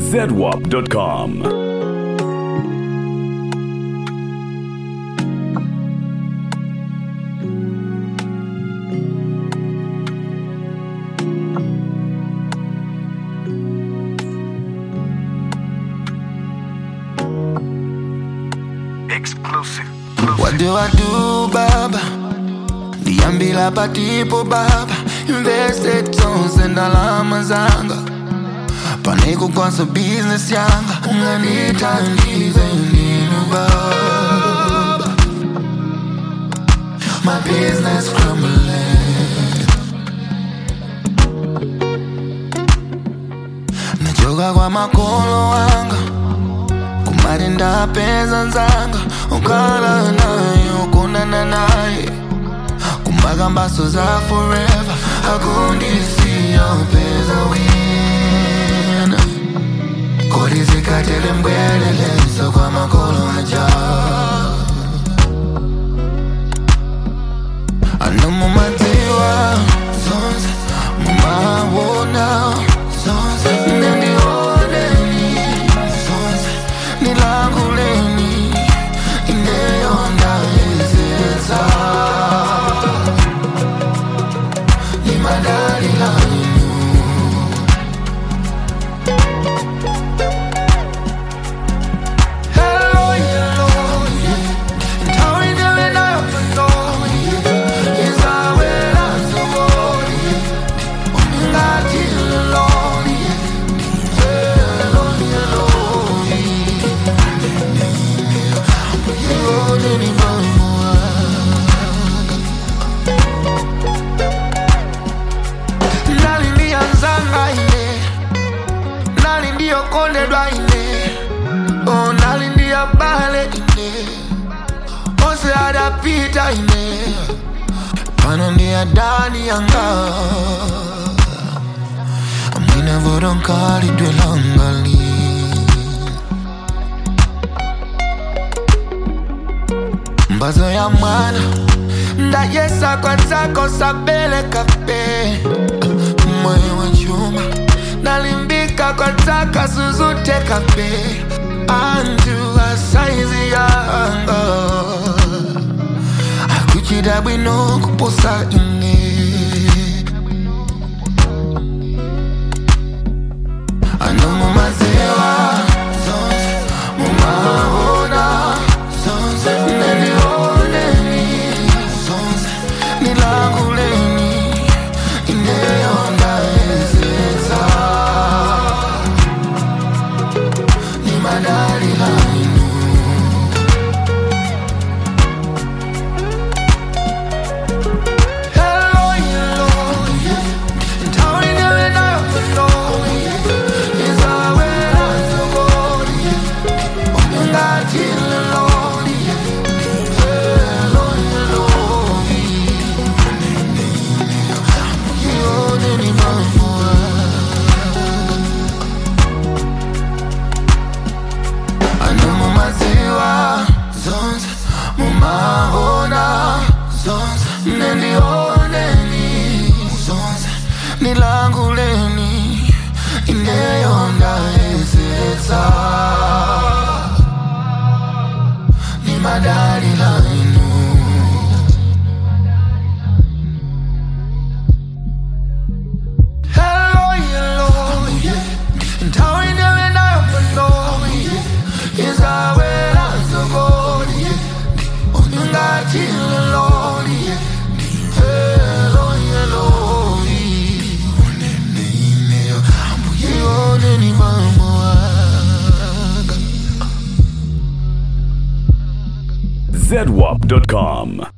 zedwap.com. Exclusive. What do I do, Baba? Niambila patipo Baba Invested tons and alama zanga Paneko kwanza business yanga Unganita ndize ninu Baba My business crumbling Nachoka kwa makolo wanga kumari ndapedza nzanga ukala naye ukunana naye kumaka mbaso za forever akundisiya upeza wina kodi zikatele mbweleleso kwa makolo aja ano mumadziwa zonse mumawona zonse nendioneni zonse nilanguleni ineyonda ezeza limadalilanu Hello, hello, yeah. Ntawe ndiwe nayo pano, yeah. Izawela zoboni, yeah. Ungati loloni, yeah. Hello, hello, yeah. Yone ni mama Nali ndiya nzanga ine Nali ndiyo kondedwa ine Oh, nali ndiya bale ine Ose adapita ine Pano ndiya dani yanga Amwina vodonkali dwelangali mbazo ya mwana ndayesa kwanzako sabele kape moyo wa chuma nalimbika kwanzaka suzute kape anjua saizi yanga akuchida bwino kuposa ine ano mumazewa zonse mumahona zonse nenioneni zonse nilanguleni ineyonda ezeza nimadalilainu Hello, hello, yeah. Ntawe ndiwe nayo pano, yeah. Izawela zoboni, yeah. Ungati loloni, yeah. Hello, hello, yeah. Yone ni mama ano mumaziwa zonse mumahona zonse nendioneni zonse nilanguleni ineyonda ezetsa ni madali lainu Hello, hello, yeah. Ntawe ndiwe nayo pano, yeah. Izawela zoboni, yeah. Ungati loloni, yeah. Hello, hello, yeah. Uneneineyo, ambuye ni mama wanga. zedwap.com.